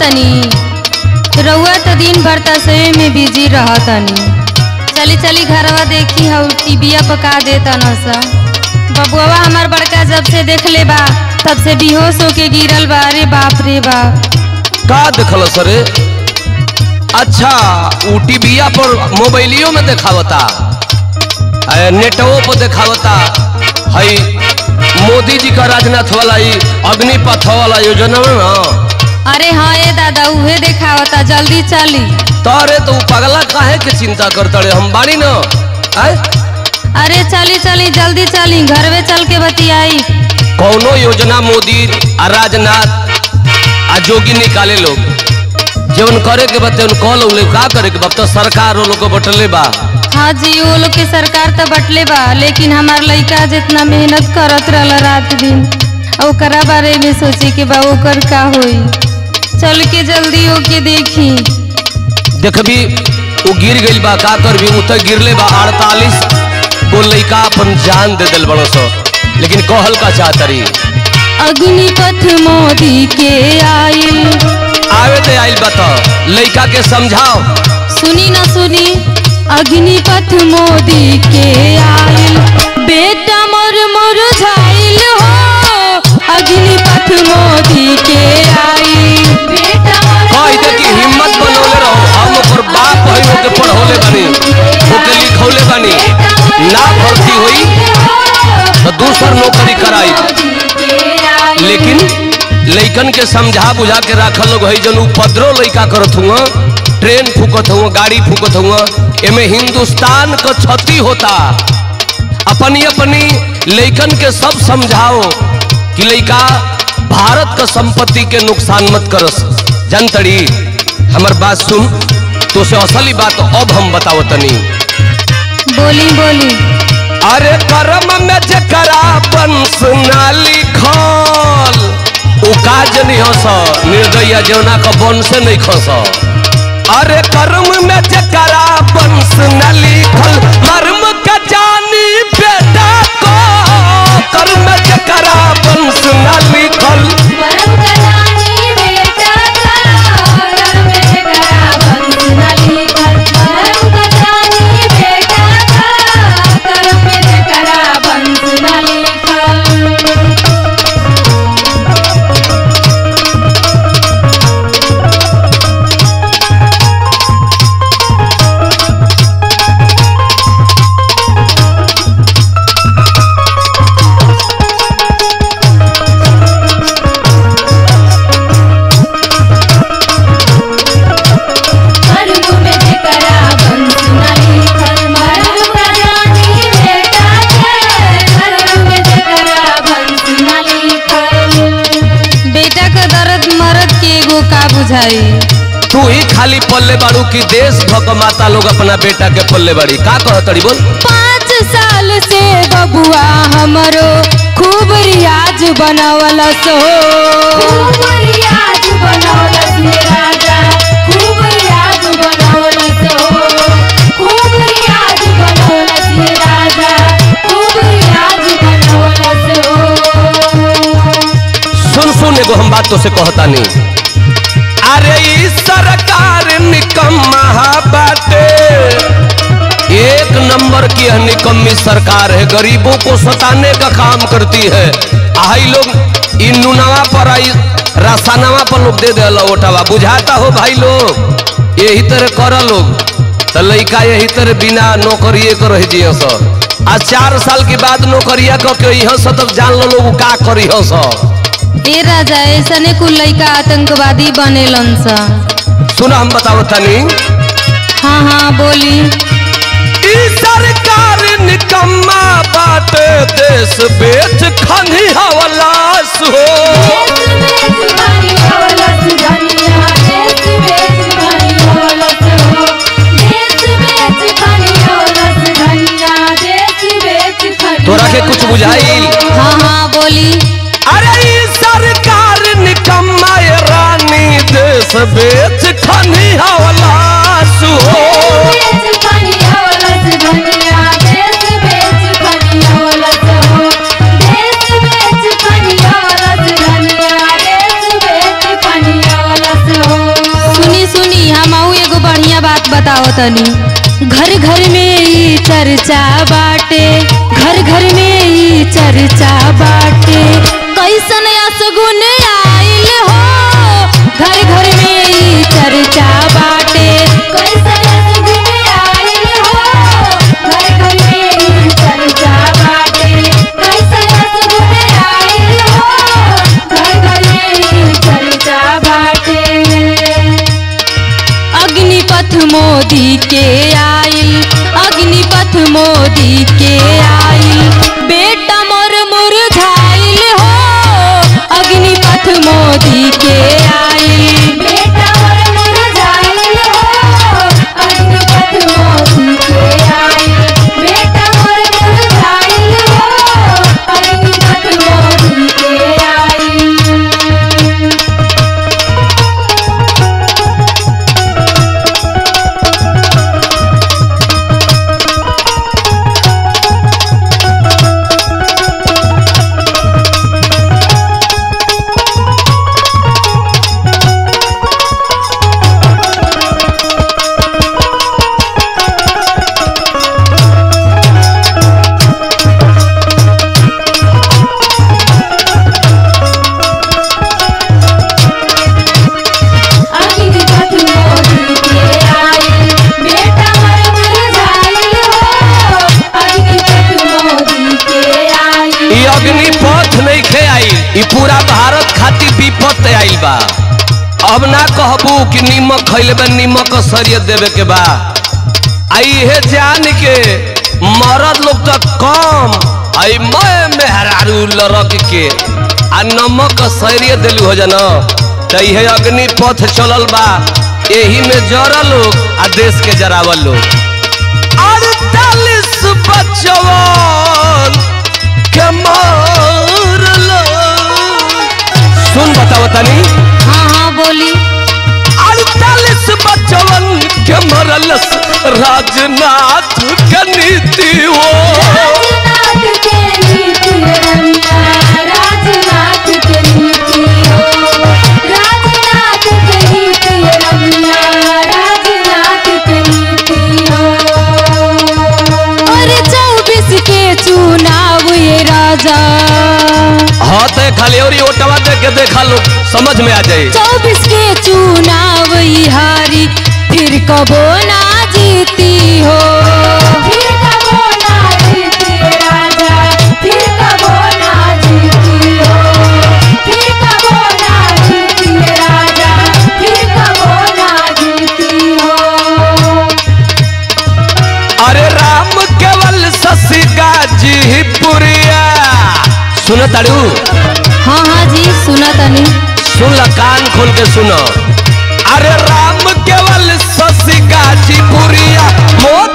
तनी रउआ तो दिन भर तसवे में बिजी रहतनी चली चली घरवा देखी हऊ टीबिया पका देता न सा बबुआ हमार बड़का जब से देख ले बा तब से बेहोश होके गिरल बा अरे बाप रे बाप का देखल सरे अच्छा ऊ टीविया पर मोबाइलियो में देखावता ए, नेटवो पर देखावता हई मोदी जी का राजनाथ वाला ई अग्निपथ वाला योजना में ना अरे हाँ ए दादा उहे देखावता जल्दी चली तारे तो ऊ पगला काहे के चिंता करता रे हम बानी न आय अरे चली चली जल्दी चली घर में चल के बतियाई कौनो योजना मोदी आ राजनाथ आ जोगी निकाले लोग जवन करे के बते उन कॉल उले का करे के बते सरकार वो लोग को बटले बा हाँ जी वो लोग के सरकार तो बटले बा लेकिन हमार लइका जितना मेहनत करत रहला रात दिन और ओकरा बारे में सोचे के बा ओकर का होई चल के जल्दी होके देखी देखबी वो गिर गइल बा का करबी उ तो गिरले बा 48 गो लइका अपन जान दे दिल बड़ो सो लेकिन कहल का चाहतरी अग्निपथ मोदी के आइल आवे ते आइल बा तो लइका के समझाओ सुनी न सुनी अग्निपथ मोदी के आइल बेटा मोर मोर झाइल हो अग्निपथ मोदी के आइल बेटा मोर कह दे कि हिम्मत बनौले रहो हम ओकर बाप हई ओके पढ़ौले बानी ओके लिखौले बानी ना भर्ती होई तो दूसर नौकरी कराई लेकिन लइकन के समझा बुझा के राखल लोग है जन उपद्रव लइका करत हुआ ट्रेन फूकत हुआ गाड़ी फूकत हुआ एमे हिंदुस्तान का क्षति होता अपनी अपनी लइकन के सब समझाओ कि लइका भारत का संपत्ति के नुकसान मत करस जनतड़ी हमर बात सुन तो से असली बात अब हम बताओ तनी बोली बोली अरे कर्म में जकरा वंश ना लिखल उ काज नहीं हस निर्दया जौना का वंश नहीं खस अरे कर्म में जकरा वंश न लिखल मर्म का जानी बेटा को कर्म में जकरा वंश न लिखल परम कल्याणी बेटा का घर में करा बंस न लिखल परम कल्याणी बेटा का घर में करा बंस न लिखल मरु में करा बंस न लिखल मरु कल्याणी बेटा का घर में करा बंस न लिखल बेटा का दर्द मरद के एगो का बुझाई तू ही खाली पल्ले बाड़ू की देश भक माता लोग अपना बेटा के पल्ले बाड़ी का कहतड़ी बोल पाँच साल से बबुआ हमरो खूब रियाज बनावल सो खूब रियाज बनावल से राजा खूब रियाज बनावल सो खूब रियाज बनावल से राजा खूब रियाज बनावल सो सुन सुन एगो हम बात तो से कहता नहीं अरे ई सरकार निकम्मा बाटे एक नंबर की यह निकम्मी सरकार है गरीबों को सताने का काम करती है आई लोग इन नुनावा पर आई रसानावा पर लोग दे दे ओटावा बुझाता हो भाई लोग यही तरह कर लोग तो लइका यही तरह बिना नौकरिए कर रह जियो सर आ चार साल के बाद नौकरिया क के यहाँ से तब जान लो लोग का करी हो सर ए राजा ऐसने कुल लइका आतंकवादी बनेलन सा सुना हम बताओ तनी हाँ हाँ बोली ई सरकार निकम्मा बाटे देश बेच खनी हवलास हो तोरा के कुछ बुझाइल हाँ हाँ बोली अरे ई सरकार निकम्मा ये रानी देश बेच खनी हवलास हो बताओ तनी घर घर में ई चर्चा बाटे घर घर में ई चर्चा बाटे कैसन असगुन आइल हो घर घर में ई चर्चा बाटे कैसन असगुन आइल हो घर घर में ई चर्चा बाटे कैसन असगुन आइल हो घर घर में ई चर्चा बाटे अग्निपथ मोदी के आइल अग्निपथ मोदी के आइल बेटा मोर मुरझाइल हो अग्निपथ मोदी के आइल बेटा मोर मुरझाइल हो अग्निपथ मोदी के आइल बेटा मोर मुरझाइल हो अग्निपथ मोदी के आइल अग्निपथ मोदी के आइल बेटा मर मुरझाइल हो अग्निपथ मोदी के आइल ई अग्निपथ नहीं खे आई ई पूरा भारत खातिर विपत आइल बा अब ना कहबू कि नीमक खैले बा नीमक सरियत देवे के बा आई हे जान के मरद लोग तो कम आई मैं मेहरारू लड़क के आ नमक सरियत दिलू हो जाना तो इहे अग्निपथ चलल बा एही में जरल लोग आ देश के जरावल लोग अड़तालीस बचवन के मारल सुन बताओ तनी हाँ हाँ बोली अड़तालीस बचवन के मरल राजनाथ के नीति हो राजनाथ के नीति रमिया राजनाथ के नीति हो राजनाथ के नीति रमिया राजनाथ के नीति हो और चौबीस के चुनाव ये राजा हाँ तो खाली और ये ओटवा देख के देखा लोग समझ में आ जाए चौबीस के चुनाव ई हारी फिर कबो ना जीती हो फिर कबो ना जीती राजा फिर कबो ना जीती हो फिर कबो ना जीती राजा फिर कबो ना जीती हो अरे राम केवल शशि गाजी पुरिया सुनो ताड़ू हाँ हाँ जी सुना तनी सुन ला कान खोल के सुनो अरे राम केवल शशि गाजी पुरिया मोदी